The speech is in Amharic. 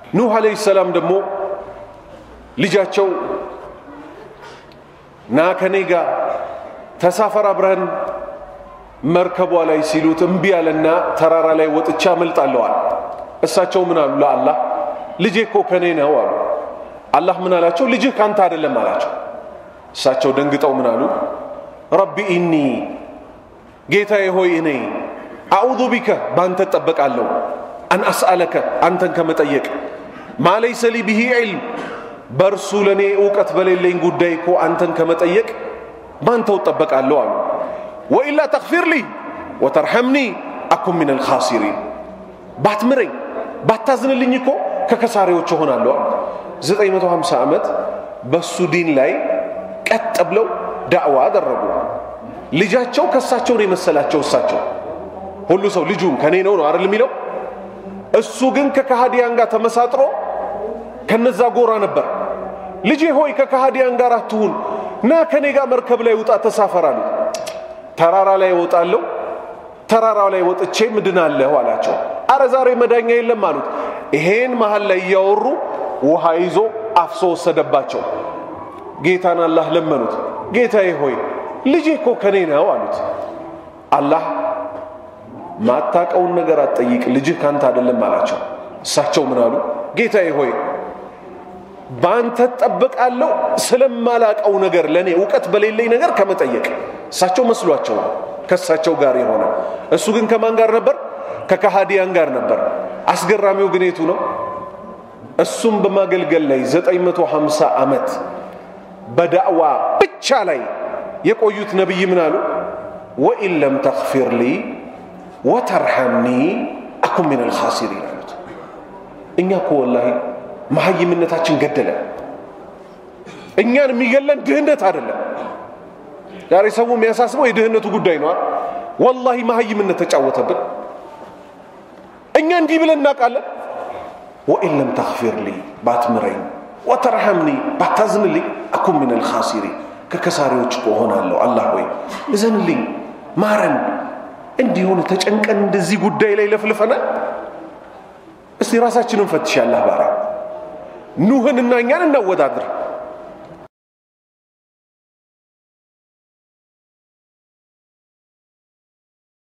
ኑህ አለይሂ ሰላም ደግሞ ልጃቸው ና ከኔ ጋር ተሳፈር አብረን መርከቧ ላይ ሲሉት እምቢ አለና ተራራ ላይ ወጥቻ አመልጣለዋል። እሳቸው ምን አሉ ለአላህ ልጄ እኮ ከኔ ነው አሉ። አላህ ምን አላቸው? ልጅህ ካንተ አይደለም አላቸው። እሳቸው ደንግጠው ምን አሉ? ረቢ ኢኒ ጌታዬ ሆይ እኔ አዑዙ ቢከ በአንተ እጠበቃለሁ አን አስአለከ አንተን ከመጠየቅ ማለይሰ ሊ ብሂ ዒልም በእርሱ ለእኔ እውቀት በሌለኝ ጉዳይ እኮ አንተን ከመጠየቅ ባንተው እጠበቃለሁ አሉ። ወኢላ ተግፊር ሊ ወተርሐምኒ አኩን ምን አልኻሲሪን ባትምረኝ ባታዝንልኝ እኮ ከከሳሪዎች እሆናለሁ አሉ። 950 ዓመት በሱ ዲን ላይ ቀጥ ብለው ዳዕዋ አደረጉ። ልጃቸው ከእሳቸውን የመሰላቸው እሳቸው ሁሉ ሰው ልጁም ከኔ ነው ነው አይደል የሚለው እሱ ግን ከካሃዲያን ጋር ተመሳጥሮ ከነዛ ጎራ ነበር። ልጄ ሆይ ከካሃዲያን ጋር አትሁን፣ ና ከኔ ጋር መርከብ ላይ ውጣ ተሳፈር አሉት። ተራራ ላይ እወጣለሁ፣ ተራራው ላይ ወጥቼ ምድናለሁ አላቸው። አረ ዛሬ መዳኛ የለም አሉት። ይሄን መሀል ላይ እያወሩ ውሃ ይዞ አፍሶ ወሰደባቸው። ጌታን አላህ ለመኑት። ጌታዬ ሆይ ልጄ እኮ ከኔ ነው አሉት። አላህ ማታቀውን ነገር አትጠይቅ፣ ልጅህ ካንተ አይደለም አላቸው። እሳቸው ምን አሉ? ጌታዬ ሆይ በአንተ እጠበቃለሁ ስለማላቀው ነገር ለእኔ እውቀት በሌለኝ ነገር ከመጠየቅ። እሳቸው መስሏቸው ነው ከእሳቸው ጋር የሆነ እሱ ግን ከማን ጋር ነበር? ከካሃዲያን ጋር ነበር። አስገራሚው ግን የቱ ነው? እሱም በማገልገል ላይ 950 ዓመት በዳዕዋ ብቻ ላይ የቆዩት ነቢይ ምን አሉ? ወኢን ለም ተግፊር ሊ ወተርሐምኒ አኩን ምን አልኻሲሪን አሉት። እኛ እኮ ወላሂ መሀይምነታችን ገደለ። እኛን የሚገለን ድህነት አይደለም። ዛሬ ሰው የሚያሳስበው የድህነቱ ጉዳይ ነው። ወላሂ መሀይምነት ተጫወተብን። እኛ እንዲህ ብለን እናውቃለን። ወኢን ለም ተግፊር ሊ ባትምረኝ፣ ወተርሐምኒ ባታዝንልኝ፣ አኩን ምን አልኻሲሪን ከከሳሪዎች እኮ እሆናለሁ። አላህ ሆይ እዘንልኝ፣ ማረን። እንዲሆን ተጨንቀን እንደዚህ ጉዳይ ላይ ለፍልፈናል። እስቲ ራሳችንን ፈትሽ። አላህ ባሪያ ኑህንና እኛን እናወዳድር።